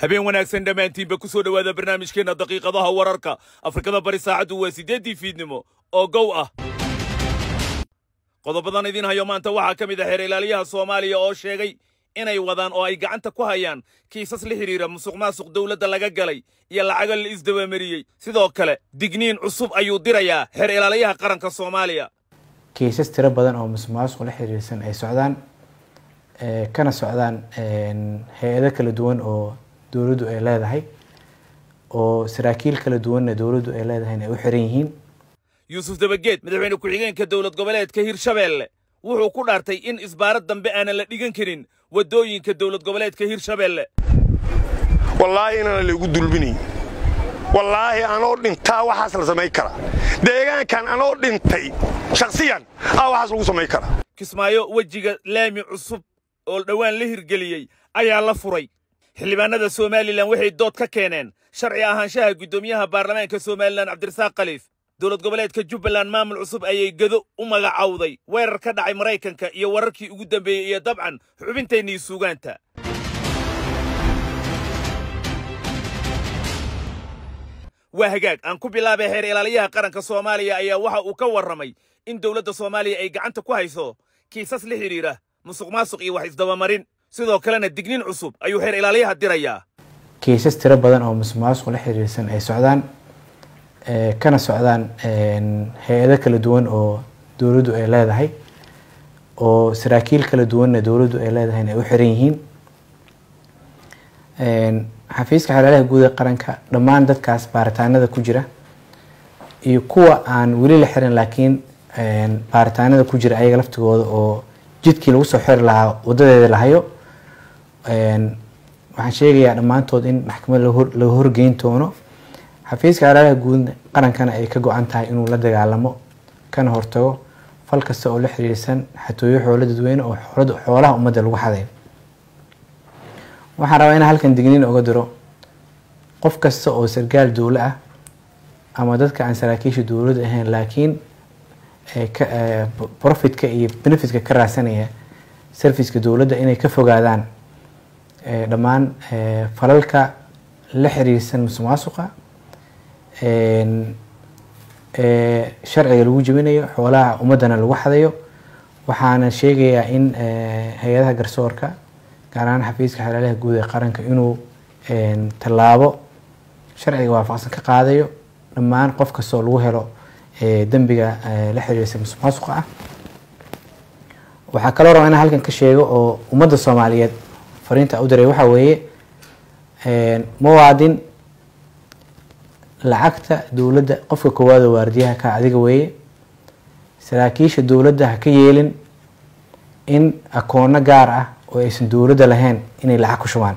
habeen wanaagsan dhammaantiinba ku soo dhowaada barnaamijkeenna daqiiqadaha wararka afrikada bari saacaddu waa siddeeddii fiidnimo oo gow ah qodobadan idiin hayo maanta waxaa ka mid ah xeer ilaaliyaha soomaaliya oo sheegay inay wadaan oo ay gacanta ku hayaan kiisas la xidhiira musuq maasuq dowladda laga galay iyo lacago la isdabamariyey sidoo kale digniin cusub ayuu dirayaa xeer ilaaliyaha qaranka soomaaliya kiisas tiro badan oo musuq maasuq la xiriirsan ay socdaan kana socdaan hay-ado kala duwan oo dowladdu ay leedahay oo saraakiil kala duwanna dowladdu ay leedahayna ay u xiran yihiin yuusuf dabageed madaxweyne ku-xigeenka dowlad goboleedka hirshabeelle wuxuu ku dhaartay in isbaarad dambe aanan la dhigan karin waddooyinka dowlad goboleedka hirshabeelle wallaahi inaan laygu dulminayn wallaahi anoo dhintaa waxaas la samayn karaa deegaankan anoo dhintay shakhsiyan aa waxaas lagu samayn karaa kismaayo wejiga laami cusub oo dhowaan la hirgeliyey ayaa la furay xildhibaanada somalilan waxay dood ka keeneen sharci ahaanshaha guddoomiyaha baarlamaanka somalilan cabdirasaaq khaliif dowlad goboleedka jubbaland maamul cusub ayay gedo u magacowday weerar ka dhacay maraykanka iyo wararkii ugu dambeeyey iyo dabcan xubintaynii suugaanta waa hagaag aan ku bilaabay xeer ilaaliyaha qaranka soomaaliya ayaa waxa uu ka warramay in dowladda soomaaliya ay gacanta ku hayso kiisas la xidhiidha musuq maasuq iyo wax isdabamarin sidoo kalena digniin cusub ayuu xeer ilaaliyaha dirayaa kiisas tiro badan oo musuq maasuq la xiriirsan ay socdaan kana socdaan hay-ado kala duwan oo dowladdu ay leedahay oo saraakiil kala duwanna dowladdu ay leedahayna ay u xiran yihiin xafiiska xeelaalaha guud ee qaranka dhammaan dadkaas baaritaanada ku jira iyo kuwa aan weli la xiran laakiin baaritaanada ku jira ayaga laftigooda oo jidkii lagu soo xiri lahaa wadadeeda la hayo waxaan sheegayaa dhammaantood in maxkamad laga horgeyn doono xafiiska xeelaalaha guud qarankana ay ka go-an tahay inuu la dagaalamo kana hortago fal kasta oo la xiriirsan xatooyo xoolo dadweyne oo xoolaha ummadda lagu xaday waxaan rabaa inaan halkan digniin oga diro qof kasta oo sargaal dowlo ah ama dadka aan saraakiisha dowladda ahayn laakiin profitka iyo benefitka ka raadsanaya serviceka dowladda inay ka fogaadaan dhammaan falalka la xiriirsan musuq maasuqa sharciga lagu jebinayo xoolaha ummaddana lagu xadayo waxaana sheegayaa in hay-adaha garsoorka gaar ahaan xafiiska xeelaalaha guud ee qaranka inuu tallaabo sharciga waafaqsan ka qaadayo dhammaan qof kastoo lagu helo dembiga la xiriirsa musuq maasuqa ah waxaa kaloo rabaa inaan halkan ka sheego oo ummadda soomaaliyeed fariinta u diray waxaa weeye muwaadin lacagta dowladda qofka koowaad oo waardiyaha ka adiga weeye saraakiisha dowladda ha ka yeelin in akoono gaar ah oo aysan dowladda lahayn inay lacag ku shubaan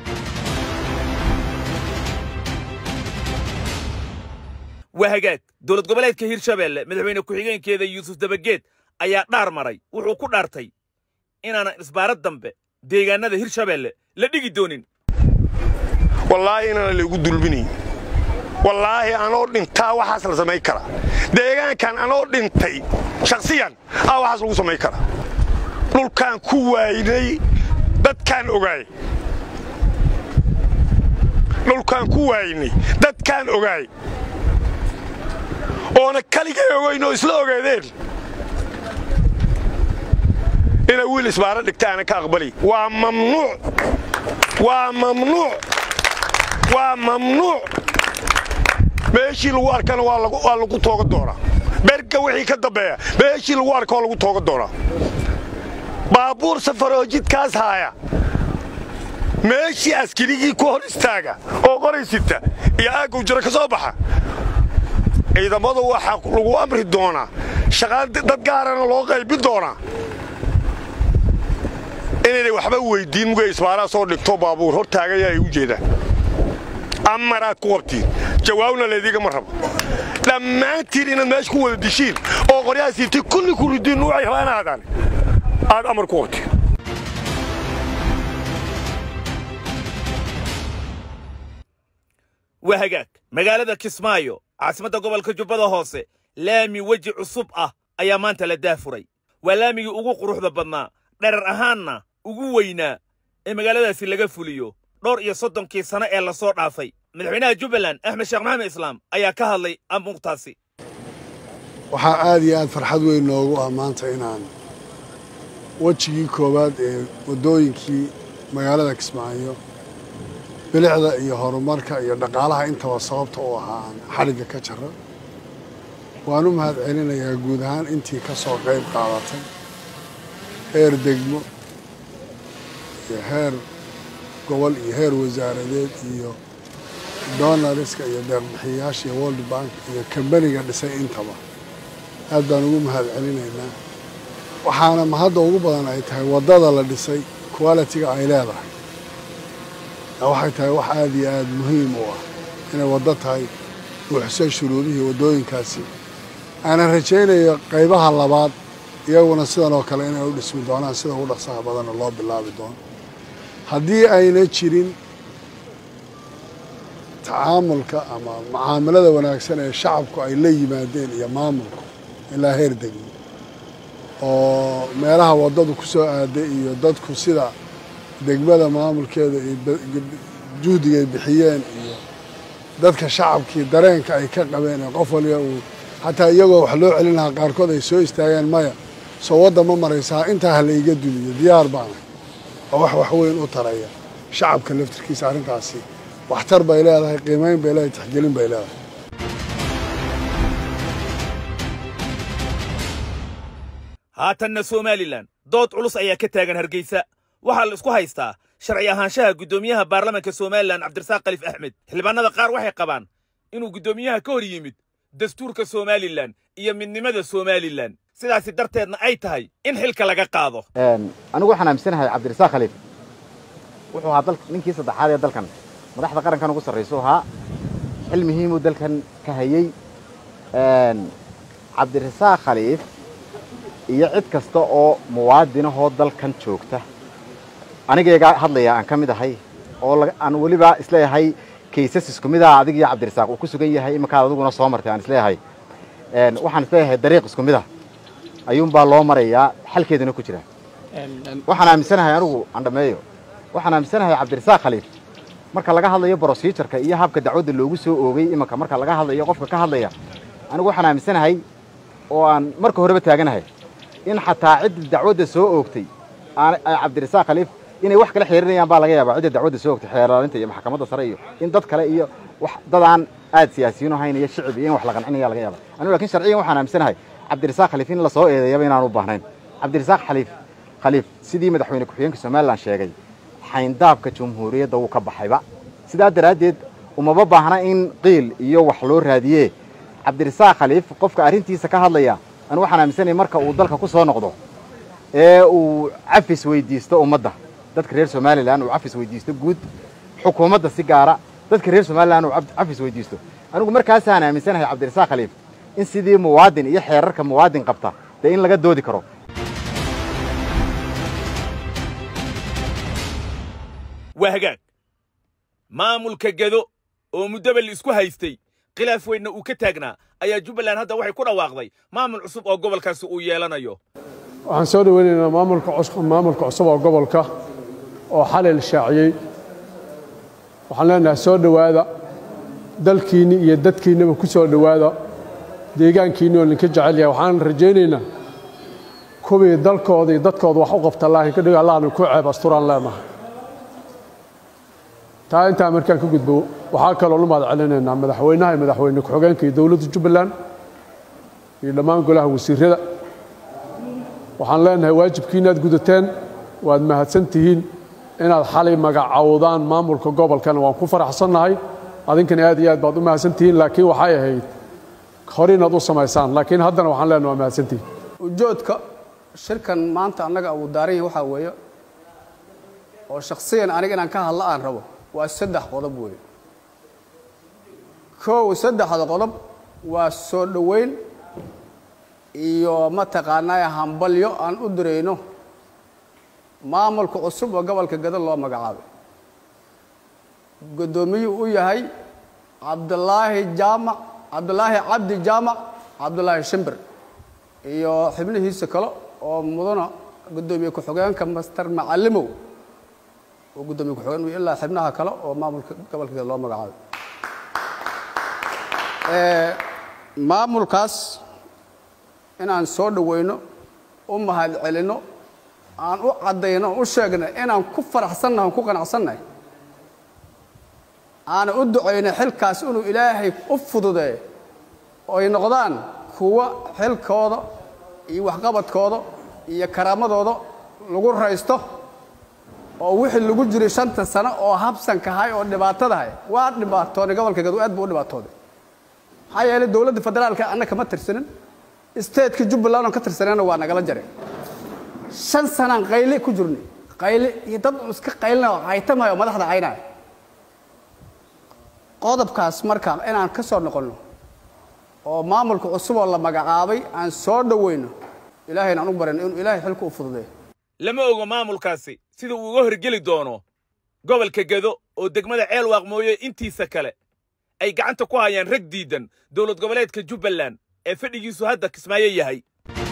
waa hagaag dowlad goboleedka hirshabeelle madaxweyne ku-xigeenkeeda yuusuf dabageed ayaa dhaar maray wuxuu ku dhaartay inaanan isbaarad dambe deegaanada hirshabeelle la dhigi doonin wallaahi inaan laygu dulminayn wallaahi anoo dhintaa waxaas la samayn karaa deegaankan anoo dhintay shakhsiyan aa waxaas lagu samayn karaa dhulkaan ku waaynay dadkaan ogaay dhulkaan ku waaynay dadkaan ogaay oona kaligay ogayn oo isla ogaadeen inay wiil isbaaro dhigta aanan ka aqbali waa mamnuuc waa mamnuuc waa mamnuuc meeshii lagu arkana waa lagu tooga doonaa berga wixii ka dambeeya meeshii lagu arka waa lagu tooga doonaa baabuur safaroo jidkaas haaya meeshii askarigii ku hor istaaga oo qoraysita iyo aaggow jiro ka soo baxa ciidamadu waxaa lagu amri doonaa shaqaan dad gaarana loo qaybin doonaa inaynay waxba weyddiin mugay isbaaraa soo dhigto baabuur hor taagaya ay u jeedaan amaraad ku qabtiin jawaabna laydiigama rabo dhammaantiin inaad meesha ku wada dishiin oo qoryaha siibtay kulli ku ridiin nuucay rabaan aadaan aad amar ku qabtiin waa hagaag magaalada kismaayo caasimadda gobolka jubbada hoose laami weji cusub ah ayaa maanta la daafuray waa laamigii ugu quruxda badnaa dherar ahaanna ugu weynaa ee magaaladaasi laga fuliyo dhowr iyo soddonkii sano ee lasoo dhaafay madaxweynaha jubbaland axmed sheekh maxamed islaam ayaa ka hadlay amuurtaasi waxaa aada iyo aada farxad weyn noogu ah maanta inaan wejigii koowaad ee waddooyinkii magaalada kismaayo bilicda iyo horumarka iyo dhaqaalaha intaba sababta u ahaa aan xadhigga ka jaro waan u mahad celinayaa guud ahaan intii ka soo qayb qaadatay heer degmo iyo heer gobol iyo heer wasaaradeed iyo donariska iyo deeqbixiyayaasha iyo world bank iyo kambaniga dhisay intaba aad baan ugu mahad celinaynaa waxaana mahadda ugu badan ay tahay waddada la dhisay qualitiga ay leedahay waxay tahay wax aada iyo aada muhiim u ah inay waddo tahay buuxsay shuruudihii waddooyinkaasi aanan rajaynayo qaybaha labaad iyaguna sidan oo kale inay u dhismi doonaan sida ugu dhaqsaha badanna loo bilaabi doono haddii ayna jirin tacaamulka ama mucaamalada wanaagsan ee shacabku ay la yimaadeen iyo maamulku ilaa heer degmo oo meelaha waddadu ku soo aaday iyo dadku sida degmada maamulkeeda iyo juhdiga ay bixiyeen iyo dadka shacabkii dareenka ay ka qabeen ee qof waliba uu xataa iyagoo wax loo celin lahaa qaarkood ay soo istaageen maya soo wadda ma maraysaa intaa ha la iga duliyo diyaar baanay oo wax wax weyn u taraya shacabka laftirkiisa arrintaasi waxtar bay leedahay qiimayn bay leedahay tixgelin bay leedahay haatanna somalilan dood culus ayaa ka taagan hargeysa waxaa la isku haystaa sharci ahaanshaha guddoomiyaha baarlamaanka somalilan cabdirasaaq kalif axmed xildhibaanada qaar waxay qabaan inuu guddoomiyaha ka hor yimid dastuurka somalilan iyo midnimada somalilan sidaasi darteedna ay tahay in xilka laga qaado anigu waxaan aaminsanahay cabdirasaaq khaliif wuxuu ahaa ninkii saddexaad ee dalkan madaxda qarankan ugu sarraysu ahaa xil muhiimuu dalkan ka hayey cabdirasaaq khaliif iyo cid kasta oo muwaadinahoo dalkan joogta anigayga hadlaya aan ka mid ahay oo aan weliba isleeyahay kaysas isku mid ah adig iyo cabdirasaaq uu ku sugan yahay iminkaad adiguna soo martay aan isleeyahay waxaan isleeyahay dariiq isku mid ah ayuunbaa loo marayaa xalkeeduna ku jira waxaan aaminsanahay anigu aan dhameeyo waxaan aaminsanahay cabdirasaaq khaliif marka laga hadlayo brosijarka iyo habka dacwadda loogu soo oogay iminka marka laga hadlayo qofka ka hadlaya anigu waxaan aaminsanahay oo aan marka horeba taaganahay in xataa cidda dacwadda soo oogtay cabdirasaaq khaliif inay wax kala xiriirinayaan baa laga yaabaa cidda dacwadda soo oogtay xeeraalinta iyo maxkamadda sare iyo in dad kale iyo wax dadaan aad siyaasiyiin ahayn iyo shicib iyo in wax la qancinaya laga yaaba anigu lakin sharciyan waxaan aaminsanahay cabdirasaaq khaliif in la soo eedeeyaba inaan u baahnayn cabdirasaaq khaliif khaliif sidii madaxweyne ku-xigeenka somalilan sheegay xayndaabka jamhuuriyadda wuu ka baxayba sidaa daraaddeed umaba baahna in qiil iyo wax loo raadiye cabdirasaaq khaliif qofka arrintiisa ka hadlaya anigu waxaan aaminsanaya marka uu dalka ku soo noqdo ee uu cafis weydiisto ummadda dadka reer somalilan uu cafis weydiisto guud xukuumadda si gaara dadka reer somalilan uu cafis weydiisto anigu markaasaan aaminsanahay cabdirasaaq khaliif in sidii muwaadin iyo xeerarka muwaadin qabta dee in laga doodi karo waa hagaag maamulka gedo oo muddaba la isku haystay khilaaf weynna uu ka taagnaa ayaa jubbaland hadda waxay ku dhawaaqday maamul cusub oo gobolkaasi uu yeelanayo waxaan soo dhoweynaynaa maamulka maamulka cusub oo gobolka oo xalay la shaaciyey waxaan leenahay soo dhowaada dalkiinni iyo dadkiinnaba ku soo dhowaada deegaankiinni oo ninka jecel yahay waxaan rajaynaynaa kuwii dalkooda iyo dadkooda wax u qabta laakiin ka dhigo allahna ku ceeb asturaan leenahay taa intaa markaan ka gudbo waxaa kaloo lu mahad celinaynaa madaxweynaha iyo madaxweyne ku-xigeenka iyo dowladda jubbaland iyo dhammaan golaha wasiirrada waxaan leenahay waajibkiina aad gudateen waad mahadsan tihiin inaad xalay magacowdaan maamulka gobolkana waan ku faraxsannahay adinkana aad iyo aad baad u mahadsan tihiin laakiin waxay ahayd hore inaad u samaysaan laakiin haddana waxaan leenahay waa mahadsan tihiin ujoodka shirkan maanta annaga uu daaran yahay waxaa weeye oo shakhsiyan aniga inaan ka hadla aan rabo waa saddex qodob weeye kow saddexda qodob waa soo dhoweyn iyo mataqaanaa hambalyo aan u dirayno maamulka cusub oo gobolka gado loo magacaabay guddoomiyuu u yahay cabdulaahi jaamac cabdulaahi cabdi jaamac cabdulaahi shimbir iyo xibnihiisa kale oo mudana guddoomiye ku-xigeenka master macalimow oo guddoomiye ku-xigeen iyo ilaa xibnaha kale oo maamulka gobolka gado loo magacaabay maamulkaas inaan soo dhoweyno u mahad celinno aan u caddayno u sheegno inaan ku faraxsannahay on ku qanacsannahay aana u ducayno xilkaas inuu ilaahay u fududeeyo oo ay noqdaan kuwa xilkooda iyo waxqabadkooda iyo karaamadooda lagu raysto oo wixii lagu jiray shanta sano oo habsankahay oo dhibaatadahay waa dhibaatoonay gobolka gado aad buu u dhibaatooday maxaa yeelay dowladda federaalka anna kama tirsanin stateka jubbaland oon ka tirsanayna waa nagala jaray shan sanaan qayle ku jirnay qayle iyo dad iska qaylina oo caytamaya oo madaxda caynaya qodobkaas marka inaan ka soo noqonno oo maamulka cusub oo la magacaabay aan soo dhoweyno ilaahayna aan u baran inuu ilaahay xilka u fududeeyo lama ogo maamulkaasi sida uu uga horgeli doono gobolka gedo oo degmada ceelwaaq mooye intiisa kale ay gacanta ku hayaan rag diidan dowlad goboleedka jubbaland ee fadhigiisu hadda kismaayo yahay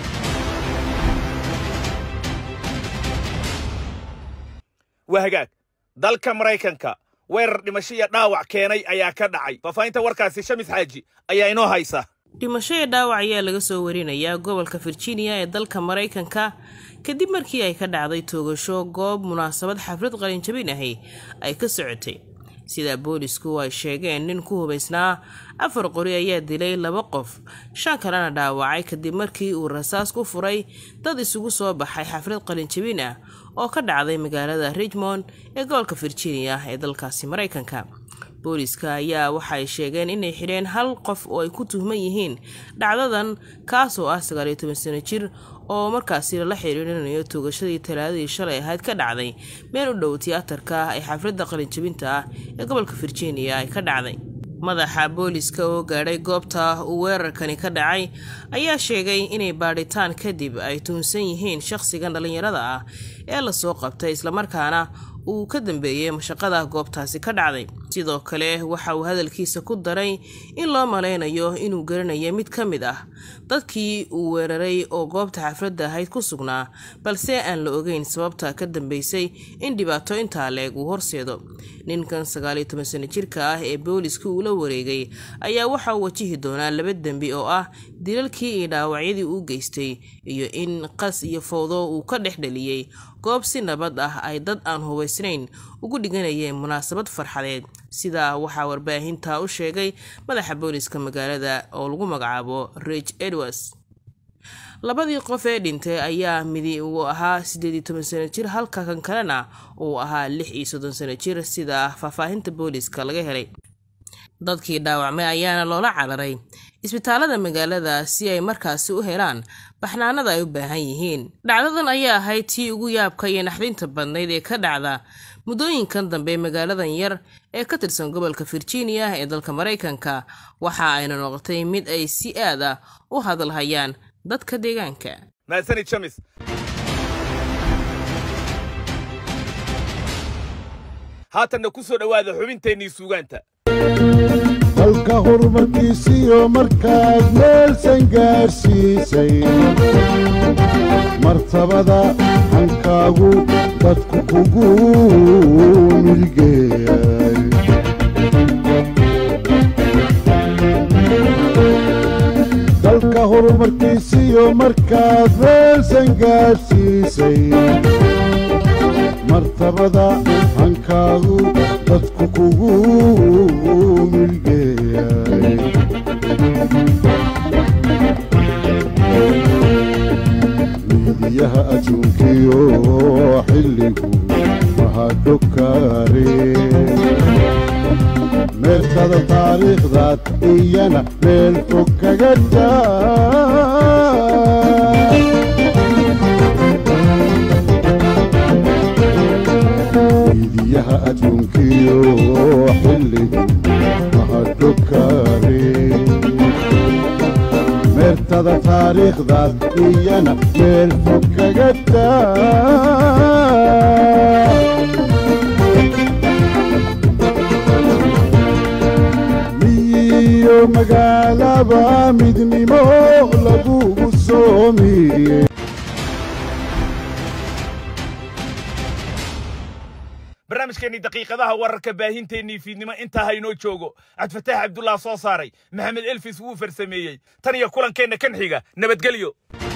waa hagaag dalka maraykanka weerar dhimasho iyo dhaawac keenay ayaa ka dhacay faafahinta warkaasi shamis xaaji ayaa inoo haysa dhimasho iyo dhaawac ayaa laga soo warinayaa gobolka virginia ee dalka maraykanka kadib markii ay ka dhacday toogasho goob munaasabad xaflad qalinjabin ahi ay ka socotay sida boolisku ay sheegeen nin ku hubaysnaa afar qori ayaa dilay laba qof shan kalena dhaawacay kadib markii uu rasaas ku furay dad isugu soo baxay xaflad qalinjabin ah oo ka dhacday magaalada richmond ee gobolka virginia ee dalkaasi maraykanka booliska ayaa waxay sheegeen inay xidheen hal qof oo ay ku tuhman yihiin dhacdadan kaas oo ah sagaaliyo toban sano jir oo markaasi lala xiriirinayo toogashadii talaadadii shalay ahayd ka dhacday meel u dhow tiyaatarka ee xafladda qalinjabinta ah ee gobolka virginia ay ka dhacday madaxa booliska oo gaadhay goobta uu weerarkani ka dhacay ayaa sheegay inay baadhitaan kadib ay tuunsan yihiin shaqhsigan dhallinyarada ah ee lasoo qabtay islamarkaana uu ka dambeeyey mashaqada goobtaasi ka dhacday sidoo kale waxa uu hadalkiisa ku daray in loo malaynayo inuu garanayo mid ka mid ah dadkii uu weeraray oo goobta xafladda ahayd ku sugnaa balse aan la ogeyn sababta ka dambeysay in dhibaato intaa leeg uu horseedo ninkan sagaaliyo toban sano jirka ah ee booliska uu la wareegay ayaa waxa uu wajihi doonaa laba dembi oo ah dilalkii iyo dhaawacyadii uu geystay iyo in qas iyo fowdo uu ka dhex dhaliyey goob si nabad ah ay dad aan hubaysnayn ugu dhiganayeen munaasabad farxadeed sidaa waxaa warbaahinta u sheegay madaxa booliska magaalada oo lagu magacaabo rich edwards labadii qof ee dhintay ayaa midi uu ahaa siddeed iyo toban sano jir halka kan kalena uu ahaa lix iyo soddon sano jir sida faahfaahinta booliska laga helay dadkii dhaawacmay ayaana loola cararay isbitaalada magaalada si ay markaasi u helaan baxnaanada ay u baahan yihiin dhacdadan ayaa ahayd tii ugu yaabka iyo naxdinta badnayd ee ka dhacda muddooyinkan dambe magaaladan yar ee ka tirsan gobolka virginia ee dalka maraykanka waxa ayna noqotay mid ay si aad ah u hadalhayaan dadka deegaanka mahadsanid shamis haatanna ku soo dhowaada xubinteennii suugaanta dalka horumarkiisiyo markaad meelsan gaarsiisay martabada hankaagu dadku kugu milgeeyay dalka horumarkiisiyo markaad meelsan gaarsiisay martabada hankaagu dadku kugu milgeeyay miidiyaha adduunkiyo xilligu mahadhokaare meertada taariikhdaad iyana meel fog kaga taa miidiyaha adduunkiyo xilligu mahadhokaare meertada taariikhdaad iyana meel fog kaga taa miyo magaalaba midnimo lagugu soomiye barnaamijkeennii daqiiqadaha wararka baahinteennii fiidnimo intaa haynoo joogo cabdifataax cabdullah soo saaray maxamed elfis wuu farsameeyey tan iyo kulankeenna kan xiga nabadgelyo